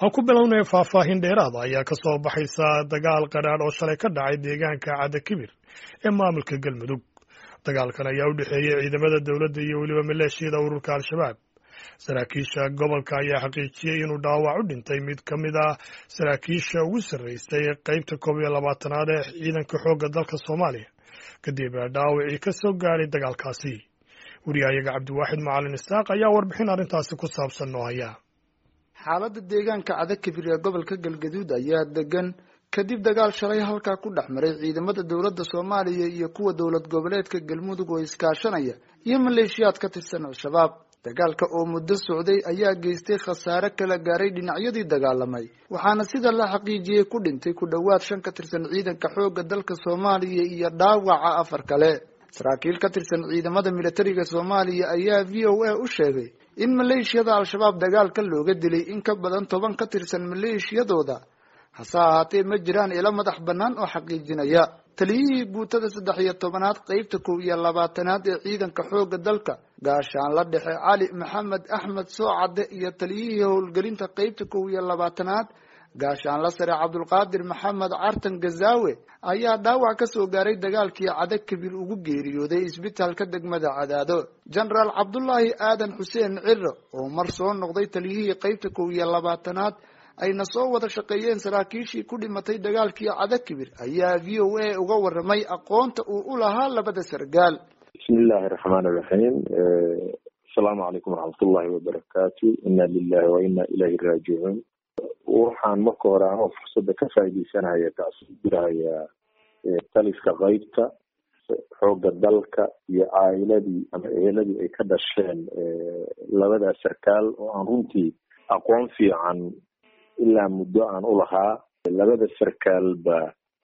aan ku bilownay faahfaahin dheeraada ayaa ka soo baxaysa dagaal qadhaadh oo shalay ka dhacay deegaanka cadda kibir ee maamulka galmudug dagaalkan ayaa u dhexeeyey ciidamada dowladda iyo weliba maleeshiyada ururka al-shabaab saraakiisha gobolka ayaa xaqiijiyey inuu dhaawac u dhintay mid ka mid ah saraakiisha ugu sarreysay qeybta koob iyo labaatanaad ee ciidanka xoogga dalka soomaaliya kadib dhaawacii ka soo gaadhay dagaalkaasi wariyahayaga cabdiwaaxid macalin isaaq ayaa warbixin arrintaasi ku saabsan noo haya xaaladda deegaanka cadakibir ee gobolka galgaduud ayaa degan kadib dagaal shalay halkaa ku dhex maray ciidamada dowladda soomaaliya iyo kuwa dowlad goboleedka galmudug oo iskaashanaya iyo maleeshiyaad ka tirsan al-shabaab dagaalka oo muddo socday ayaa geystay khasaare kala gaaray dhinacyadii dagaalamay waxaana sida la xaqiijiyey ku dhintay ku dhowaad shan ka tirsan ciidanka xoogga dalka soomaaliya iyo dhaawaca afar kale saraakiil ka tirsan ciidamada militariga soomaaliya ayaa v o a u sheegay in maleeshiyada al-shabaab dagaalka looga dilay in ka badan toban ka tirsan maleeshiyadooda hase ahaatee ma jiraan ilo madax bannaan oo xaqiijinaya taliyihii guutada saddex iyo tobanaad qeybta kow iyo labaatanaad ee ciidanka xoogga dalka gaashaanla dhexe cali maxamed axmed soocadde iyo taliyihii howlgelinta qeybta kow iyo labaatanaad gaashaanla sare cabdulqaadir maxamed cartan gazaawe ayaa dhaawac ka soo gaaray dagaalkii cada kabir ugu geeriyooday isbitaalka degmada cadaado jenaraal cabdulaahi aadan xuseen ciro oo mar soo noqday taliyihii qeybta kow iyo labaatanaad ayna soo wada shaqeeyeen saraakiishii ku dhimatay dagaalkii cadakibir ayaa v o a uga waramay aqoonta uu u lahaa labada sargaal bismi illaahi raxmaan iraxiim asalaamu calaykum waraxmatullahi wabarakaatu inna lilahi wa inna ilayhi raajicuun waxaan marka hore anoo fursadda ka faaideysanaya taasoo diraya taliska qeybta xoogga dalka iyo caa'iladii ama eheladii ay ka dhasheen labadaas sarkaal oo aan runtii aqoon fiican ilaa muddo aan u lahaa labada sarkaalba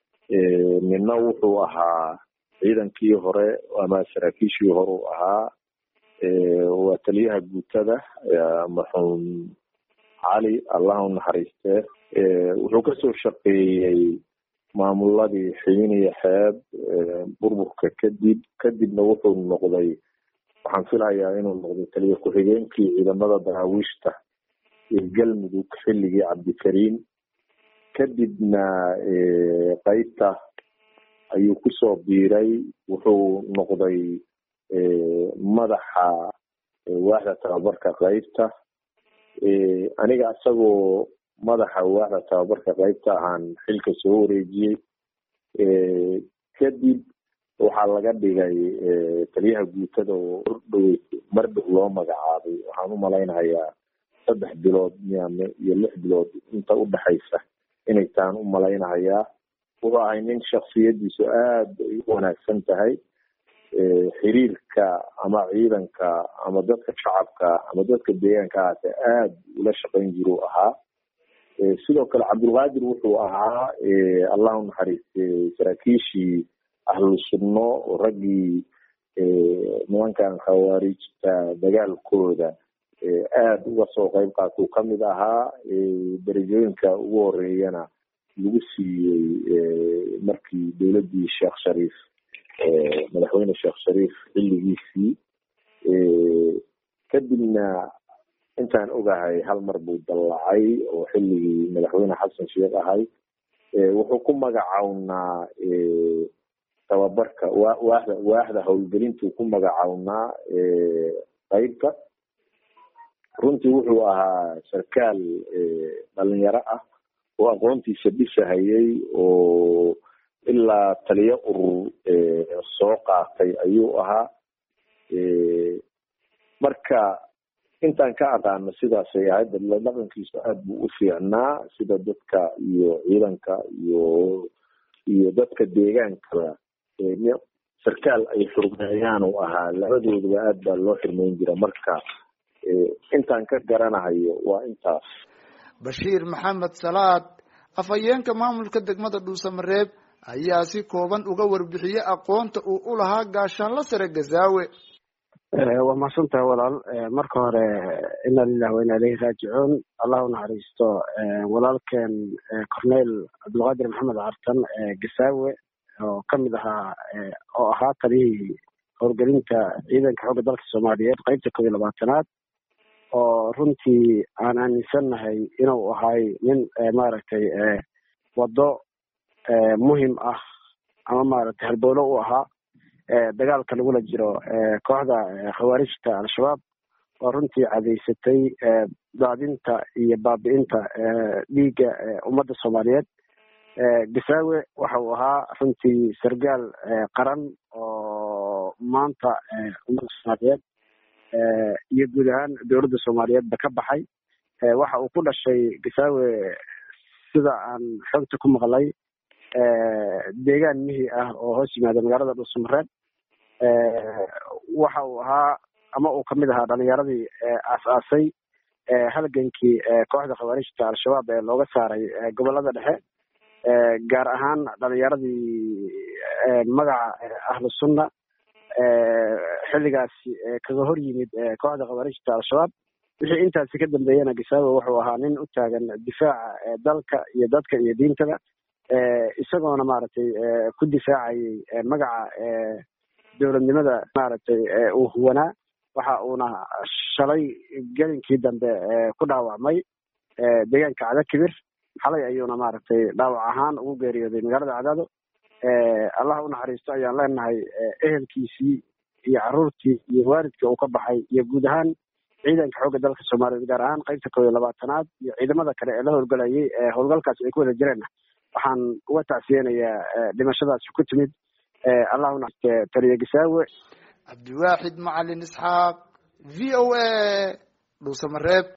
nina wuxuu ahaa ciidankii hore ama saraakiishii hore u ahaa waa taliyaha guutada marxuum cali allah u naxariistee wuxuu kasoo shaqeeyey maamuladii xiin iyo xeeb burburka kadib kadibna wuxuu noqday waxaan filayaa inuu noqday taliya ku-xigeenkii ciidamada daraawiishta ee galmudug xilligii cabdikariim kadibna qeybta ayuu kusoo biiray wuxuu noqday madaxa waaxda tababarka qeybta aniga isagoo madaxa waaxda tababarka qeybta ahaan xilka soo wareejiyey kadib waxaa laga dhigay taliyaha guutada oo ordhow mar dhow loo magacaabay waxaan u malaynayaa saddex bilood miyame iyo lix bilood inta udhexaysa inay taan u malaynahayaa wuxuu ahay nin shaksiyadiisu aada ay u wanaagsan tahay xiriirka ama ciidanka ama dadka shacabka ama dadka deegaanka ahaate aada ula shaqayn jiru ahaa sidoo kale cabdulqaadir wuxuu ahaa allah u naxariistay saraakiishii ahlu sunno oo raggii nimankan khawaarijta dagaalkooda aada uga soo qeyb qaatuu kamid ahaa darajooyinka ugu horeeyana lagu siiyey markii dowladdii sheekh shariif madaxweyne sheekh shariif xilligiisii kadibna intaan ogahay hal mar buu dallacay oo xilligii madaxweyne xasan sheekh ahay wuxuu ku magacawnaa tababarka wa waaxda waaxda howlgelintuu ku magacawnaa qeybta runtii wuxuu ahaa sarkaal dhalinyaro ah oo aqoontiisa dhisahayay oo ilaa taliyo urur soo qaatay ayuu ahaa marka intaan ka aqaano sidaasay ahayd dadla dhaqankiisu aada buu u fiicnaa sida dadka iyo ciidanka iyo iyo dadka deegaankaba sarkaal ay xurmeeyaan uu ahaa labadooduba aad baa loo xirmeyn jira marka intaan ka garanahayo waa intaas bashiir maxamed salaad afhayeenka maamulka degmada dhuusamareeb ayaa si kooban uga warbixiyey aqoonta uu u lahaa gaashaanla sare gazaawe waa mahadsantahay walaal marka hore ina lilah wa ina ilayhi raajicuun allah u naxariisto walaalkeen corneyl cabdulqaadir maxamed cartan gasaawe oo kamid ahaa oo ahaa taliyihii howlgelinta ciidanka xoogga dalka soomaaliyeed qeybta koob iyo labaatanaad oo runtii aan aaminsannahay inuu ahay nin maaragtay waddo muhim ah ama maaragtay halbowlo u ahaa dagaalka lagula jiro kooxda khawaarijta al-shabaab oo runtii cadaysatay daadinta iyo baabi'inta dhiigga ummadda soomaaliyeed gasaawe waxa uu ahaa runtii sargaal qaran oo maanta ummadda soomaaliyeed iyo guud ahaan dowladda soomaaliyeedba ka baxay waxa uu ku dhashay gasaawe sida aan xogta ku maqlay deegaan mihi ah oo hoos yimaada magaalada dhuusamareed waxa uu ahaa ama uu kamid ahaa dhalinyaradii aas-aasay halgankii kooxda khawaarijta al-shabaab ee looga saaray gobolada dhexe gaar ahaan dhalinyaradii magaca ahlu sunna xilligaasi kaga hor yimid kooxda khawaarijta al-shabaab wixii intaasi ka dambeeyana gasaawe wuxuu ahaa nin u taagan difaaca dalka iyo dadka iyo diintaba isagoona maaragtay ku difaacayay magaca dowladnimada maaragtay uu huwanaa waxa uuna shalay gelinkii dambe ku dhaawacmay deegaanka cadakibir xalay ayuuna maaragtay dhaawac ahaan ugu geeriyooday magaalada cadaado allah u naxariisto ayaan leenahay ehelkiisii iyo caruurtii iyo waalidkii uu ka baxay iyo guud ahaan ciidanka xoogga dalka soomaaliyeed gaar ahaan qaybta kow iyo labaatanaad iyo ciidamada kale ee la howlgalayay howlgalkaasi ay ku wada jireenna waxaan uga tacsiyeynayaa dhimashadaasi ku timid allah u naxariiste taliye gasaawe cabdiwaaxid macalin isxaaq v o a dhuusamareeb